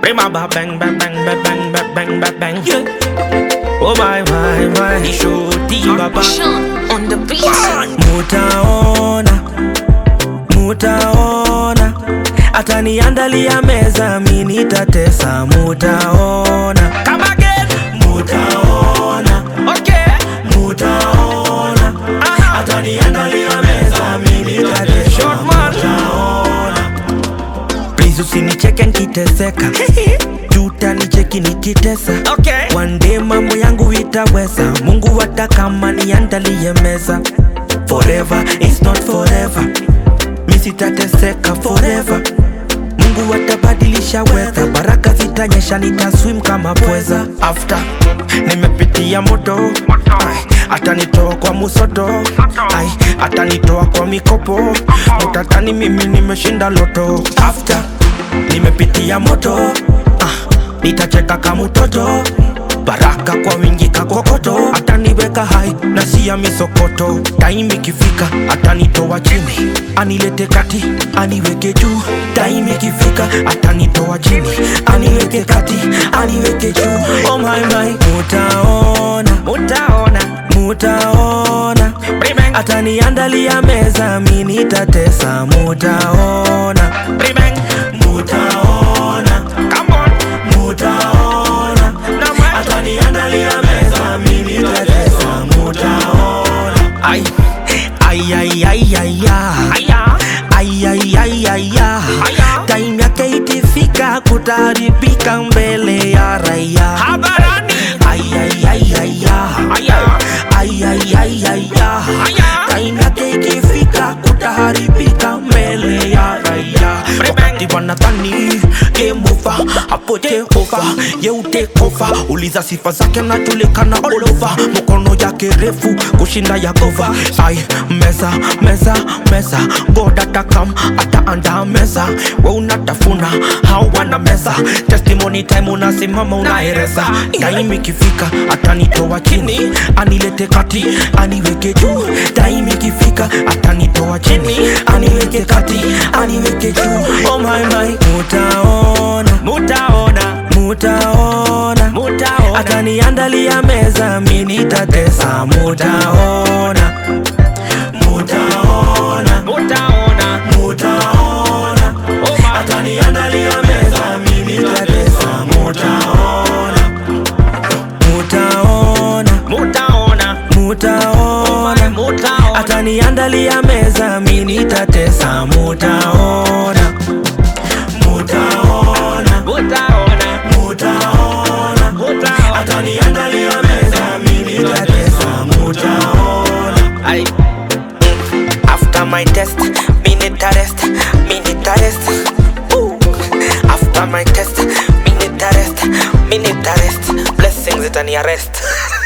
Remember bang bang bang bang bang bang bang bang bang. Yeah. Oh my my my. Shoti baba. Sean on the beat. Mutaona, mutaona, ataniandalia meza, mi nitatesa. Mutaona, Come again. mutaona, Okay. mutaona, Aha. ataniandalia meza, mi nitatesa. Short man. Mutaona, please usinicheke nikiteseka, jutanicheki nikitesa Okay. One day mambo yangu itaweza, Mungu hata kama niandalie meza. Forever is not forever, mi sitateseka forever. Mungu atabadilisha weather, baraka zitanyesha, nitaswim kama pweza. After nimepitia moto, ai, atanitoa kwa musoto, ai, atanitoa kwa mikopo, mutatani mimi nimeshinda loto. After nimepitia moto, ah, nitacheka kama mtoto baraka kwa wingi kakokoto ataniweka hai na siya misokoto taimi ikifika atanitoa chini anilete kati aniweke juu taimi ikifika atanitoa chini aniweke kati aniweke juu oh my my mutaona Mutaona. mutaona Brimeng. ataniandalia meza mi nitatesa mutaona Brimeng. mutaona Come on. mutaona Now man. ataniandalia meza mimi nitatesa mutaona ai ai ai ai ai Aya. ai ai ai ai Aya. time yake ikifika kutaribika mbele ya raia Habarani. ai ai ai ai Aya. ai ai ai ai Aya. time yake ikifika kutaharibika mbele ya raia wakati wanadhani game over hapo Jehova ye take over uliza sifa zake najulikana all over mkono yake refu kushinda Yehova ai meza meza meza God atakam ataandaa meza we unatafuna hao wana meza testimony time unasimama unaereza time ikifika atanitoa chini anilete kati aniweke juu time ikifika atanitoa chini aniweke kati aniweke juu oh my my mutaona Mutaona. mutaona Mutaona. ataniandalia meza mi nitatesa mutaona mutaona Mutaona. mutaona Oh my. ataniandalia meza mi nitatesa mutaona mutaona Mutaona. mutaona Mutaona. ataniandalia meza mi nitatesa mutaona mutaona Mutaona. mutaona Mutaona. ataniandalia meza mi nitatesa mutaona Ay. After my test, me need a rest, me need a rest. Ooh. After my test, me need a rest, me need a rest. Blessings it and arrest.